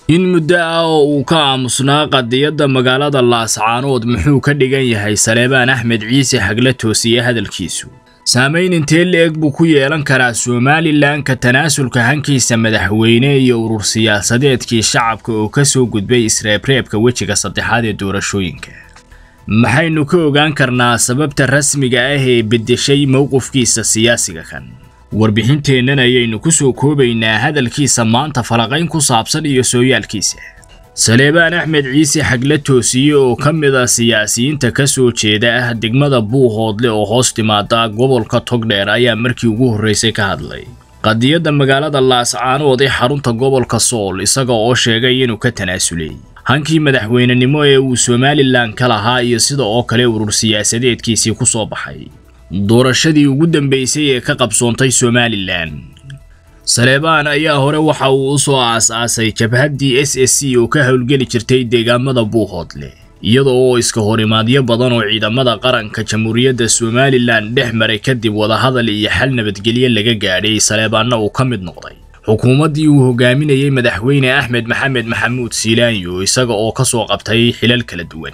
in muddo ah oo uu ka aamusnaa qadiyadda magaalada laascaanood muxuu ka dhigan yahay saleebaan axmed ciise xagle toosiye hadalkiisu saamayn intee la-eg buu ku yeelan karaa somalilan ka tanaasulka hankiisa madaxweyne iyo urur siyaasadeedkii shacabka oo ka soo gudbay isreebreebka wejiga saddexaad ee doorashooyinka maxaynu ka ogaan karnaa sababta rasmiga ah ee beddeshay mowqifkiisa siyaasiga kan warbixinteennan ayaynu ku soo koobaynaa hadalkiisa maanta falaqayn ku saabsan iyo sooyaalkiisa saleebaan axmed ciise xagle toosiye oo ka mid ah siyaasiyiinta ka soo jeeda ah degmada buuhoodle oo hoos timaada gobolka togdheer ayaa markii ugu horraysay ka hadlay qadiyadda magaalada laascaanood ee xarunta gobolka sool isaga oo sheegay inuu ka tanaasulay hankii madaxweynenimo ee uu somalilan ka lahaa iyo sida oo kale urur siyaasadeedkiisii ku soo baxay doorashadii ugu dambaysay ee ka qabsoontay somalilan saleebaan ayaa hore waxa uu u soo aas-aasay jabhaddii s s c oo ka howlgeli jirtay deegaamada buuhoodle iyada oo iska horimaadyo badan oo ciidamada qaranka jamhuuriyadda somalilan dhex maray kadib wadahadal iyo xal nabadgelyo laga gaadhay saleebaanna uu ka mid noqday xukuumaddii uu hogaaminayey madaxweyne axmed maxamed maxamuud siilaanyo isaga oo ka soo qabtay xilal kala duwan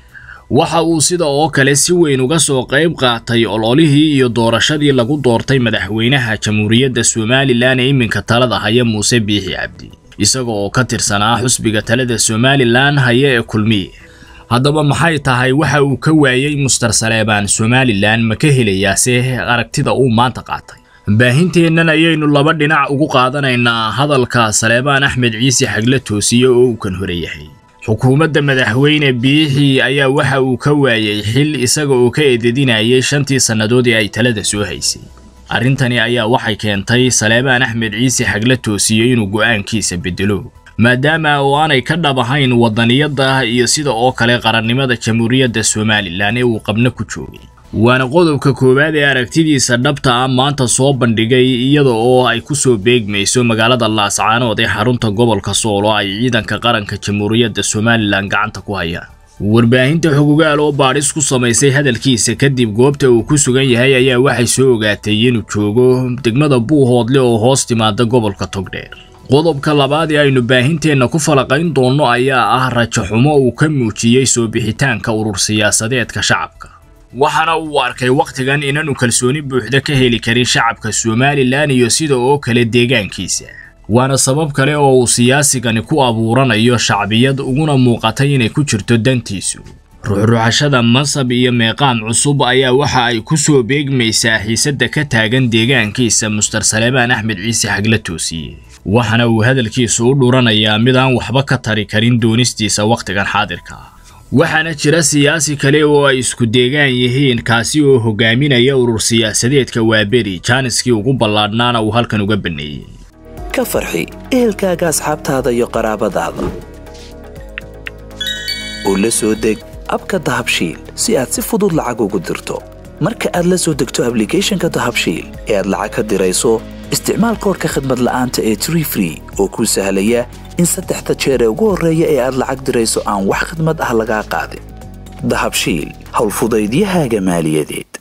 waxa uu sida oo kale si weyn uga soo qayb qaatay ololihii iyo doorashadii lagu doortay madaxweynaha jamhuuriyadda somalilan ee iminka talada haya muuse biixi cabdi isaga oo ka tirsanaa xusbiga talada somalilan haya ee kulmiye haddaba maxay tahay waxa uu ka waayey muster saleebaan somalilan ma ka helayaase aragtida uu maanta qaatay baahinteennan ayaynu laba dhinac ugu qaadanaynaa hadalka saleebaan axmed ciise xagle toosiye oo uu kan hore yahay xukuumadda madaxweyne biixi ayaa waxa uu ka waayey xil isaga oo ka eededinayay shantii sannadood ee ay talada soo haysay arrintani ayaa waxay keentay saleebaan axmed ciise xagle toosiye inuu go'aankiisa beddelo maadaama oo aanay ka dhab ahayn waddaniyadda iyo sida oo kale qarannimada jamhuuriyadda somalilan ee uu qabno ku joogay waana qodobka koowaad ee aragtidiisa dhabta ah maanta soo bandhigay iyada oo ay ku soo beegmayso magaalada laascaanood ee xarunta gobolka sool oo ay ciidanka qaranka jamhuuriyadda somalilan gacanta ku hayaan warbaahinta xogogaal oo baadhis ku samaysay hadalkiisa kadib goobta uu ku sugan yahay ayaa waxay soo ogaatay inuu joogo degmada buuhoodle oo hoos timaada gobolka togdheer qodobka labaad ee aynu baahinteenna ku falaqayn doonno ayaa ah rajo xumo uu ka muujiyey soo bixitaanka urur siyaasadeedka shacabka waxaana uu arkay wakhtigan inaanu kalsooni buuxda ka heli karin shacabka somalilan iyo sida oo kale deegaankiisa waana sabab kale oo uu siyaasigani ku abuuranayo shacbiyad uguna muuqatay inay ku jirto dantiisu ruxruxashada masab iyo meeqaam cusub ayaa waxa ay ku soo beegmaysaa xiisadda ka taagan deegaankiisa muster saleebaan axmed ciise xagle toosiye waxaana uu hadalkiisu u dhuranayaa mid aan waxba ka tari karin doonistiisa wakhtigan xaadirka ah waxaana jira siyaasi kale oo ay isku deegaan yihiin kaasi oo hogaaminaya urur siyaasadeedka waaberi jaaniskii ugu ballaadhnaana uu halkan uga banneeyey ka farxi ehelkaaga asxaabtaada iyo qaraabadaada oo la soo deg abka dahabshiil si aad si fudud lacag ugu dirto marka aad la soo degto ablicathonka dahabshiil ee aad lacag ka dirayso isticmaal koorka khadmad la'aanta ee tree free oo kuu sahlaya in saddexda jeer ee ugu horreeya ee aad lacag dirayso aan wax khadmad ah lagaa qaadin dahabshiil howlfudaydiyahaaga maaliyadeed